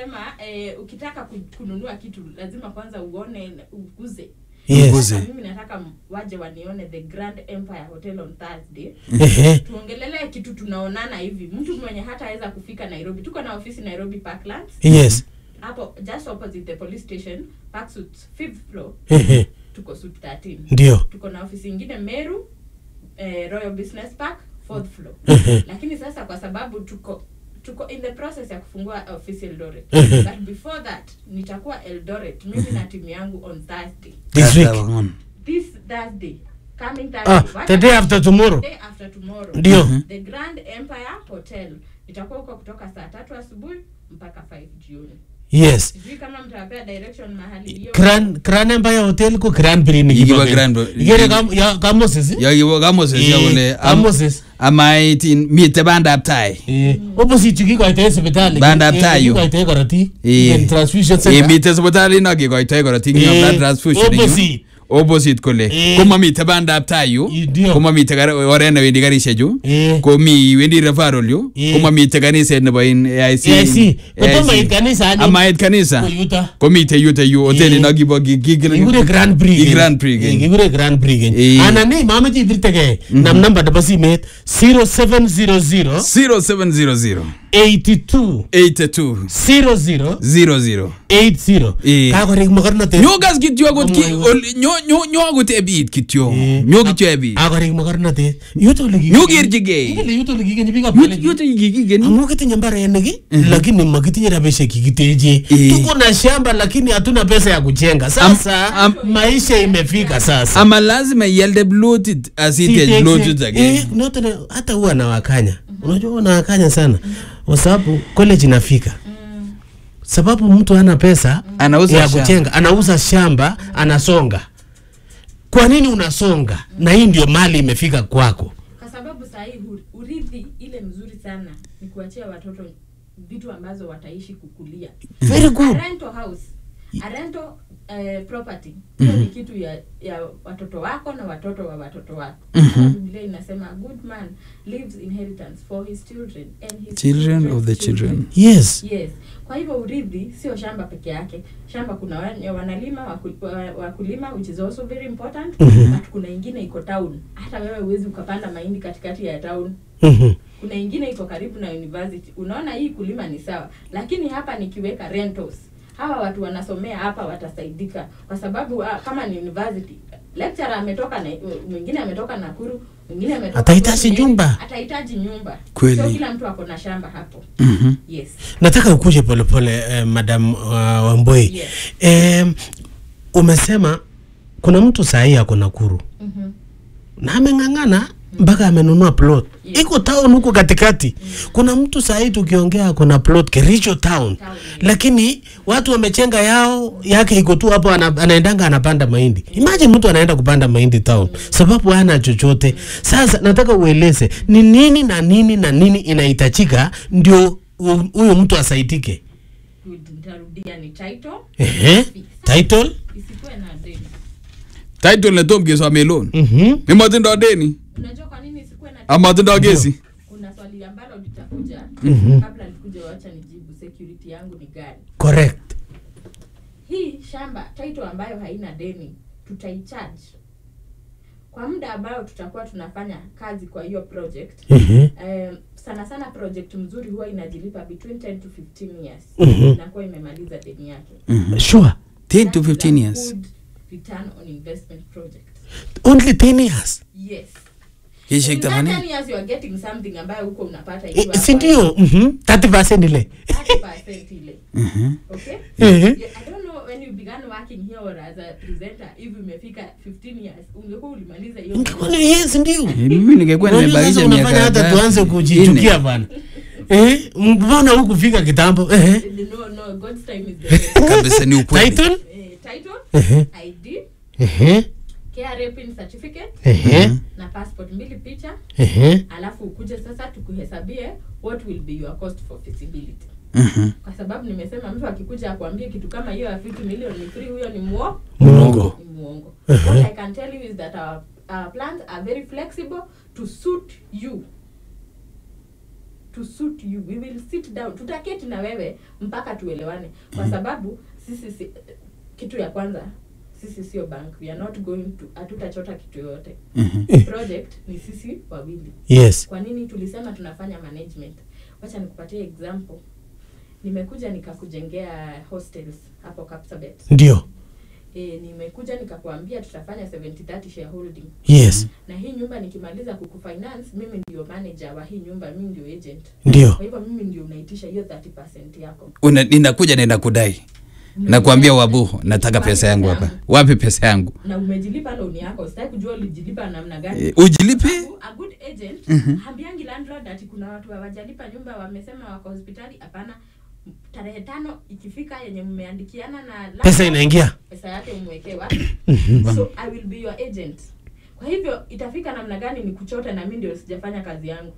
tunasema eh, ukitaka ku- kununua kitu lazima kwanza uone uguze Yes. Uguze. Sasa mimi nataka m- waje wanione the grand empire hotel on thursday Ehe. tuongelelee kitu tunaonana hivi mtu mwenye hataweza kufika nairobi tuko na ofisi nairobi parklands Yes. hapo just opposite the police station parksuit fifth floor Ehe. tuko suit 13 Ndio. tuko na ofisi ingine meru eh, royal business park fourth floor Ehe. lakini sasa kwa sababu tuko tuko in the process ya kufungua ofisi eldoret Ehe. but before that nitakuwa eldoret mimi na timu yangu on thursday This week. Katawan. this thursday coming thursday Ah, Wacha- the day after tomorrow. day after tomorrow Ndio. the grand empire hotel itakuwa huko kutoka saa tatu asubuhi mpaka 5 jioni Yes. sijui kama mtawapea direction mahali hiyo Grand Grand Empire Hotel ko Grand Prix ni Ikiwa kiba Grand- Grand. Igere kam ya Kamoses. Ya kibo kamoses ya Eh, kole am- Kamoses. amaitin mite bandab tai Eh, opposite kikoitoe sipitali. Bandab Eh, tai yu. Kikoitoe korotik. Eh. En transfusion Eh, center. mite sipitalit no kikoitoi korotik Eh, eng blood transfusion eng yu. opposite. opposite kole Eh. komamite bandab tai yu Ndio. komamite kar- oret newendi karishechu Eh. komi wendi referral yu Eh. komamite kaniset nebo in AIC AIC. Kotomo AIC. it kanisa anyun. amait kanisa Ko yuto. komite yuto yu hotelit Eh. no kibo ki- ki- ki- Kikure Grand Prix. ki keny. Grand Prix Eh, keny. Kikure Grand Prix keny. Eh. Anan ii mameche ibirtegei. Nam namba nebo simet 0700 0700 82 82 00 00 80. Eh. Kakorik mokornotet. nyokas kityo akot ki- Amwa- ol- nyo- nyo- nyo akot ebit kityo Eh. nyo kityo ebit Kakorik mokornotet. Yuto ole kiki- Nyokerchigei. Ingele yuto ole kikenyi biikab Yut- Kalenjin. yuto kikikeni Amu kitinye mbarenik lakini makitinye rabishek kikiteje. Eh. Tuko na shamba lakini hatuna pesa ya kujenga. Sasa am- maisha imefika sasa. ama lazima ialde plotit asitech Siteje. plotit ake Eh, noto na- hata huwa nawakanya. Unajua huwa nawakanya sana. Kwa sababu college inafika. Sababu mtu hana pesa Anauza ya shamba. kujenga, anauza shamba, anasonga. Kwa nini unasonga? Na hii ndio mali imefika kwako. kwa sababu sahii urithi ile mzuri sana ni kuachia watoto vitu ambazo wataishi kukulia Very good. a rental house a rental uh, property hiyo ni kitu ya, ya watoto wako na watoto wa watoto wako Hata biblia inasema a good man leaves inheritance for his children and his children of the children's children Yes. yes kwa hivyo urithi sio shamba peke yake shamba kuna wenye wanalima waku- wa- wakulima which is also very important but kuna ingine iko town hata wewe huwezi ukapanda mahindi katikati ya town Mhm. kuna ingine iko karibu na university unaona hii kulima ni sawa lakini hapa nikiweka rentals hawa watu wanasomea hapa watasaidika kwa sababu ah, kama ni university lecturer ametoka na mwingine ametoka Nakuru mwingine ametoka Atahitaji Nyeri, nyumba. atahitaji nyumba Kweli. sio kila mtu ako na shamba hapo Mhm. yes nataka ukuje polepole eh, madam uh, wamboi Yes. eh, umesema kuna mtu sahii ako nakuru Mhm. na ameng'ang'ana mpaka amenunua plot Yes. iko town huko katikati kuna mtu sahii tukiongea ako na plot kericho town Town, yes. lakini watu wamechenga yao yake iko tu hapo ana, anaendanga anapanda mahindi imagine mtu anaenda kupanda mahindi town sababu hana chochote sasa nataka ueleze ni nini na nini na nini inahitajika ndio hu- huyu mtu asaidike Good, nitarudia ni title Ehe. title isikuwe na deni title netom kesome loan Mhm. nemotindo deni unajua kwa nini isikuwe na amatindo kesi kuna swali ambalo litakuja kabla nikuje wacha nijibu security yangu ni gani correct hii shamba title ambayo haina deni tutaicharge kwa muda ambao tutakuwa tunafanya kazi kwa hiyo project Mhm. um, sana sana project mzuri huwa inajilipa between 10 to 15 years Mhm. inakuwa imemaliza deni yake sure 10 to That's a 15 years good return on investment project only 10 years yes kishek In that tamani 10 years you are getting something ambayo huko unapata Eh, ikiwa si ndio Mhm. 30% ile 30% ile Mhm. okay Ehe. Yeah, I don't know when you began working here or as a presenter if umefika 15 years ungekuwa ulimaliza hiyo Ungekuwa ni yes ndio Eh, mimi ningekuwa Unajua nimebakisha sasa unafanya miaka hata tatu, tuanze nne. kujichukia bana eh mbona huku fika kitambo eh no no god's time is the best kabisa ni ukweli title eh, title Ehe. id ehe KRA pin certificate ehe na passport mbili picha ehe alafu ukuje sasa tukuhesabie what will be your cost for feasibility Mhm. kwa sababu nimesema mtu akikuja akuambie kitu kama hiyo ya 50 million ni free huyo ni muo Muongo. ni muongo what i can tell you is that our, our plans are very flexible to suit you to suit you we will sit down tutaketi na wewe mpaka tuelewane kwa sababu sisi si, kitu ya kwanza sisi sio bank we are not going to hatutachota kitu yoyote project ni sisi wawili yes kwa nini tulisema tunafanya management wacha nikupatie example nimekuja nikakujengea hostels hapo Kapsabet ndio e, nimekuja nikakwambia tutafanya 70 shareholding yes na hii nyumba nikimaliza kukufinance mimi ndio manager wa hii nyumba mimi ndio agent ndio kwa hivyo mimi ndio unaitisha hiyo 30% yako Una- ninakuja nindakudai nakwambia wabu nataka pesa yangu hapa wapi pesa yangu na umejilipa loan yako sitaki kujua ulijilipa namna gani Eh, ujilipe Sababu, a good agent hambiangi landlord ati kuna watu hawajalipa nyumba wamesema wako hospitali hapana tarehe tano ikifika yenye mmeandikiana na landlord, pesa inaingia pesa yake umwekee wapi so i will be your agent kwa hivyo itafika namna gani ni kuchote na mi ndio sijafanya kazi yangu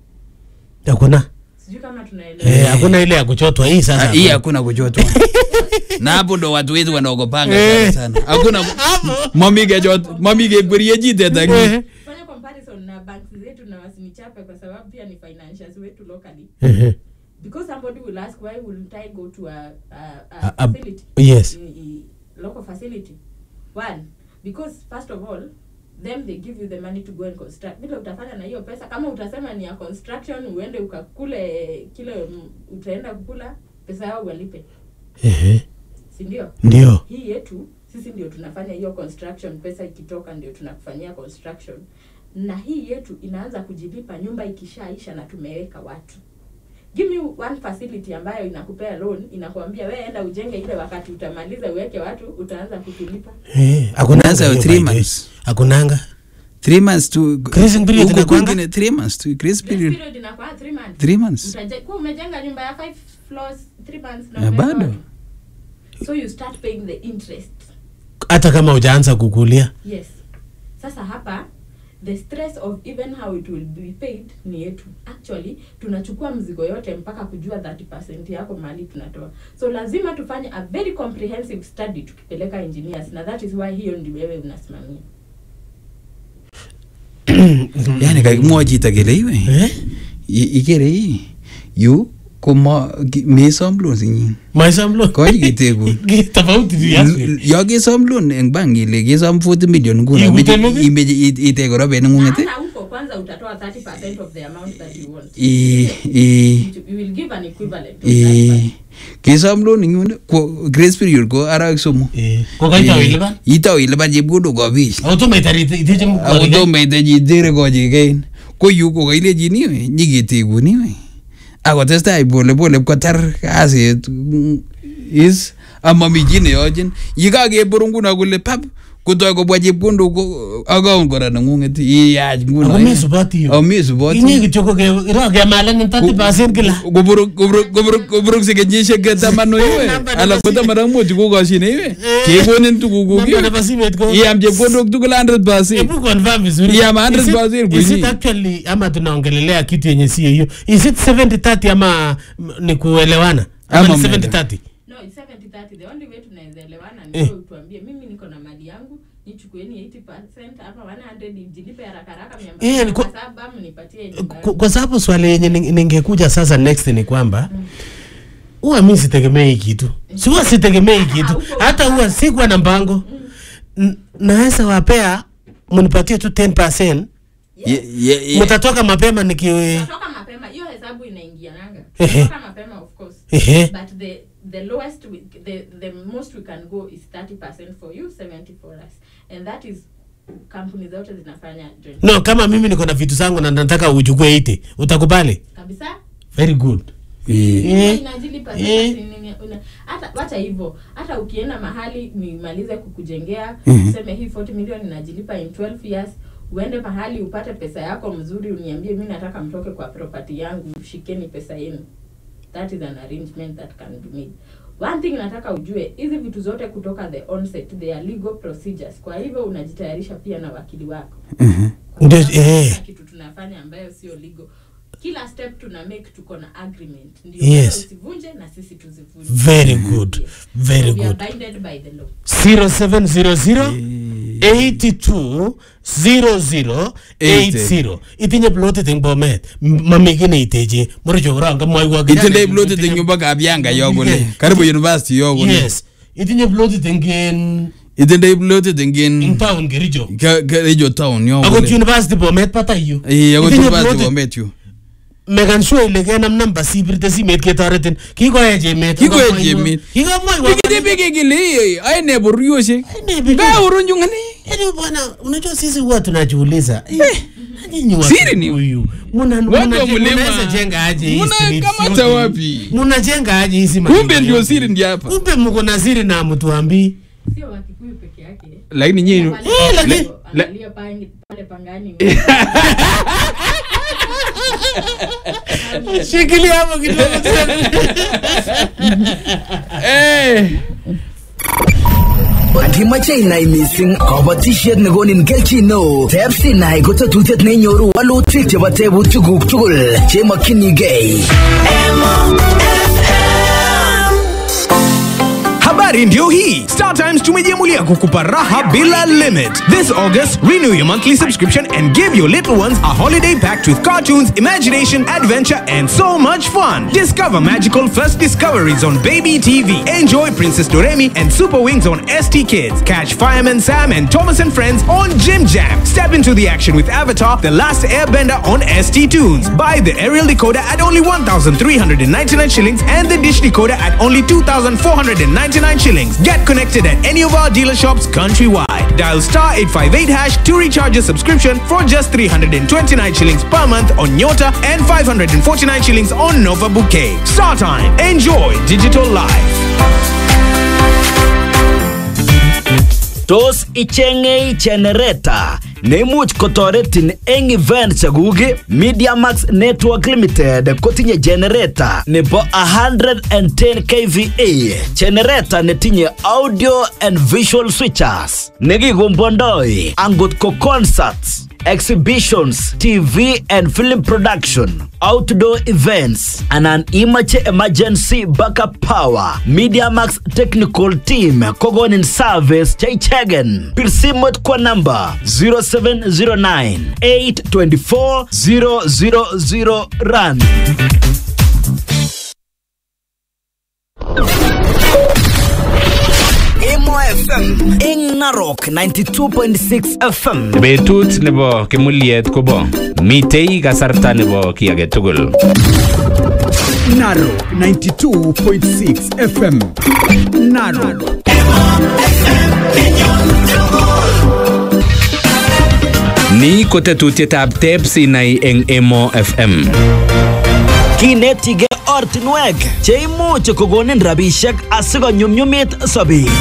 hakuna sijui kama tunaelewa Eh, hakuna ile ya kuchotwa hii Ah, sasa hii hakuna kuchotwa na hapo ndo watu wetu wanaogopanga sana sana hakuna mamige jot mamige gwerie jite taki Eh, fanya comparison na banks zetu na wasinichape kwa sababu pia ni financials wetu locally eh, because somebody will ask why wouldn't i go to a, a, a, A- a- facility yes i- i- local facility one because first of all them they give you the money to go and construct vile utafanya na hiyo pesa kama utasema ni ya construction uende ukakule kile mm, utaenda kukula pesa yao walipe Eh, si ndio ndio hii yetu sisi ndio tunafanya hiyo construction pesa ikitoka ndio tunakufanyia construction na hii yetu inaanza kujilipa nyumba ikishaisha na tumeweka watu give me one facility ambayo inakupea loan inakuambia we enda ujenge ile wakati utamaliza uweke watu utaanza kutulipa Eh, hakunanga Unaanza hiyo three by the way. months. hakunanga three months to Grace period huku inakuanga? kwingine three months to grace Grace period period inakuwa three months three months Utaje- kuwa umejenga nyumba ya five floors three months na Na umeweka bado. watu. so you start paying the interest hata kama hujaanza kukulia yes sasa hapa the stress of even how it will be paid ni yetu actually tunachukua mzigo yote mpaka kujua 30 yako mali tunatoa so lazima tufanye a very comprehensive study tukipeleka engineers na that is why hiyo ndi wewe unasimamia yani kakimwochi chito kele iwe eh? i- ikere ii yu komo ki- mesom loan sinyin maisha mlo Kochi kitegun. Ki- tofauti tu yake. yo kesom loan eng bank ile kesom 40 million nguno Ikute imeche- loan? imeche it- itech robinik na ng'ung'et hata huko kwanza utatoa 30 of the amount that you want i i we will give an equivalent of i that kesom loan ing yun ko grace period ko arawek somok Eh, ko kaitau ilipan itau ilipan chepkondok kabich ako tomo itar ite- iteche ako mkorik. tomo itechi itere kochikein ko yu ko kailechin iwe nyiketekun iwe akotestai polepole pkotar kasit mm, is amami chi neyochin yekakebor nguno kole pap kotoi kobwa chepkondok ko- account kora neng'ung'et iyach nguno ako mesupoti yo amesupoti inye kityo ko ke- ro kemalenin 30% kila koborokse kenyisiek tamanu iwe Namba nebo ala ko taman ak mut kokoshine iwe Eh. kekonin tugukuk Namba nebo simet ko iam chepkondok tugul 100 Hebu confirm vizuri. Yeah, ma 100% Is it- kwenye. is it actually ama tunaongelelea kitu yenye sio hiyo is it 70 30 ama mm, ni kuelewana ama Ama ni mnaenda. 70 30 no it's 70 30 the only way tunaweza elewana ni Eh. wewe utuambie mimi niko na mali yangu nichukueni 80% hapa 100 nijilipe haraka haraka mia Eh, mbili ni kwa- na saba mnipatie nyumba Kwa- kwa sababu swali yenye ning- ningekuja sasa next ni kwamba huwa mi sitegemei kitu si huwa sitegemei kitu huko hata huwa sikuwa na mpango N- naweza wapea mnipatie tu 10 Ye- ye- ye- mtatoka mapema niki Tunatoka mapema hiyo hesabu inaingiananga Ehe. Tunatoka mapema of course Ehe. but the the lowest we, the the most we can go is 30% for you 70 for us and that is kampuni zote zinafanya joint no kama mimi niko na vitu zangu na nataka uchukue 80 utakubali kabisa very good Eh. Hiyo Eh. inajilipa sasa Eh. si nini- una- hata wacha hivyo hata ukienda mahali nimalize kukujengea Mhm. useme hii 40 million inajilipa in 12 years uende mahali upate pesa yako mzuri uniambie mi nataka mtoke kwa property yangu shikeni pesa yenu that is an arrangement that can be made one thing nataka ujue hizi vitu zote kutoka the onset they are legal procedures kwa hivyo unajitayarisha pia na wakili wako Mhm. Kwa Ndio, sababu eh. hakuna kitu tunafanya ambayo sio legal kila step tuna make tuko na agreement ndio Yes. wewe usivunje na sisi tuzivunje very good Yes. very so we good are binded by the law 0700 82 00 80 itinye plotit eng bomet M- mami ki neiteche morocho korong kamwoiwo itindoi plotit eng yumbo kabianga yo kole karibu university yo kole yes itinye plotit eng in itindoi plotit eng ing in town kericho Ke- Kericho town yo akot kole university bomet batai yu Eh, akot Itinye university plotit- bomet yu mekan sure ile kenam namba sibirte simet ketoretin kikoech emet Kikoech Kikomwoiwo- emet. kikomwoiwo Pikiti piki kile aye ne boryoshek Ne bibi. Nga urunju ngani Yaani bwana, unajua sisi huwa tunajiuliza eh, nyinyi watu Siri ni- huyu muna Watu wa muna- mlima. munaweza jenga aje hii Muna streets kamata yote? wapi? Munajenga aje hizi kumbe majengo ndio yote? siri ndi hapa Kumbe mko na siri na mtuambii. sio wakikuyu peke yake lakini nyinyi Eh, lakini- angalia pale pale pangani Shikilia hapo kidogo tena. eh Angimache inai missing kabatishet nekonin kelchin neo teb sinai ko tetutiet neinyoru walutik chebo tebutikuk tugul chemokyinigei Habari ndio hii. StarTimes tumejiamulia kukupa raha bila limit. This August, renew your monthly subscription and give your little ones a holiday packed with cartoons, imagination, adventure, and so much fun. Discover magical first discoveries on Baby TV. Enjoy Princess Doremi and Super Wings on ST Kids. Catch Fireman Sam and Thomas and Friends on Jim Jam. Step into the action with Avatar: The Last Airbender on ST Tunes. Buy the aerial decoder at only 1,399 shillings and the dish decoder at only 2,499 shillings. Get connected at any of our dealer shops countrywide. Dial star 858 hash to recharge your subscription for just 329 shillings per month on Nyota and 549 shillings on Nova Bouquet. Star time. Enjoy digital life. tos icheng'ei generator neimuch kotoretin eng event chekuk Media Max Network Limited kotinye generator nebo 110 kVA generator netinye audio and visual switchers nekikombondoi angot ko concerts exhibitions, TV and film production, outdoor events, anan imache emergency backup power. Media Max Technical Team kogonin service cheichegen. Pir simot kwa namba 0709 824 000 rand. Emo FM ing Narok 92.6 FM. betut nebo kimuliet kobo mitei kasarta nebo ki age tugul Naro 92.6 FM. Naro. ni ko tetutietab teb sinai eng emo fm Kinetige ortinwek cheimuch kokonin rabishek asikonyumnyumit sobet.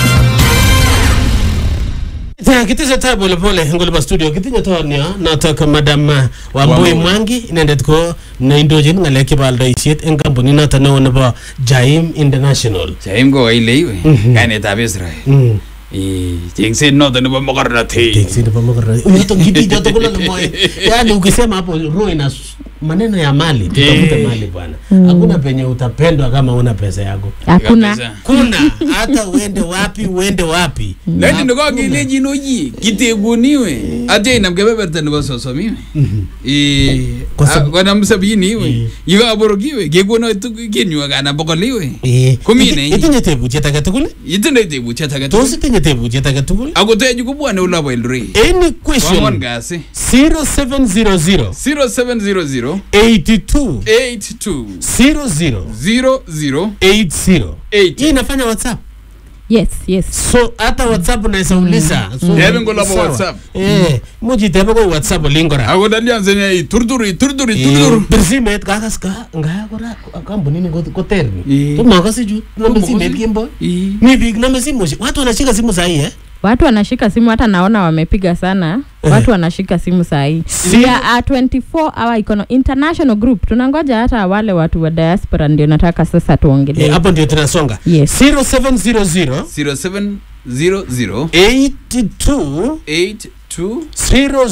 Ta kitesetai polepole eng olipo studio kitinye toonyo notok madam uh, Wambui Wambui. Mwangi inendet ko neindochin ng'alek chebo aldoisiet eng kampunit noto neo nebo Jaim International. chaim ko kaile iwe kainetab Israel Mm. Eh, chengset noto nebo mokornotet Teksi nebo makarani. Yoto kiti joto kula na moyo. Yaani ukisema hapo roho ina s- maneno ya mali, tutafute mali bwana. Hakuna penye utapendwa kama una pesa yako. hakuna Kabisa. Kuna hata uende wapi uende wapi. lakini nikokelejin oyi kitekuniwe atya inam kebeberta nebo sosom iwe Eh, Kwa sab- ah, konam sabini iwe Eh. yekaborokiwe kekono kenyu akanam bokol iwe Eh, Komi iti- nenyi. Itinye tebutiet age tugul? itindoi tebutiet age Tos tugul itinye tebutiet age tugul? akotechu kobwane olabo Eldoret Any Kwang'wan question kasi 0700 0700 82 82 00 00 80 hii 80 inafanya whatsapp yes yes so hata whatsapp unaweza uliza so, Tebe ngolabo sawa. WhatsApp. eh muji tebe ko whatsapp olingora akotalianzenia iturduri turduri turduri bir simet kakas ka ngaya kora kampunini ko- koter ni Eh. tomakase ju nome Tomakase. simet kemboi Eh. mi biik nome simoshek watu wanashika simu sahii eh watu wanashika simu hata naona wamepiga sana watu wanashika simu sahii Si- we are a 24 hour econo international group tunangoja hata wale watu wa diaspora ndio nataka sasa tuongelee Eh, hapo ndio tunasonga Yes. 0700 0700 82 82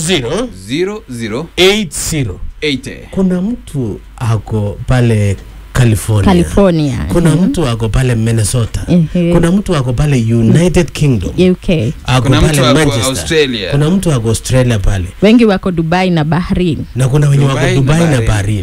00 00 80 80 kuna mtu ako pale California. California. Kuna Mhm. mtu ako pale Minnesota. Ehe. Kuna mtu ako pale United Kingdom. UK. Ako Kuna pale mtu ako Manchester. Australia. Kuna mtu ako Australia pale. Wengi wako Dubai na Bahrain. Na kuna wenye wako Dubai na Dubai na Bahrain. Bahrain.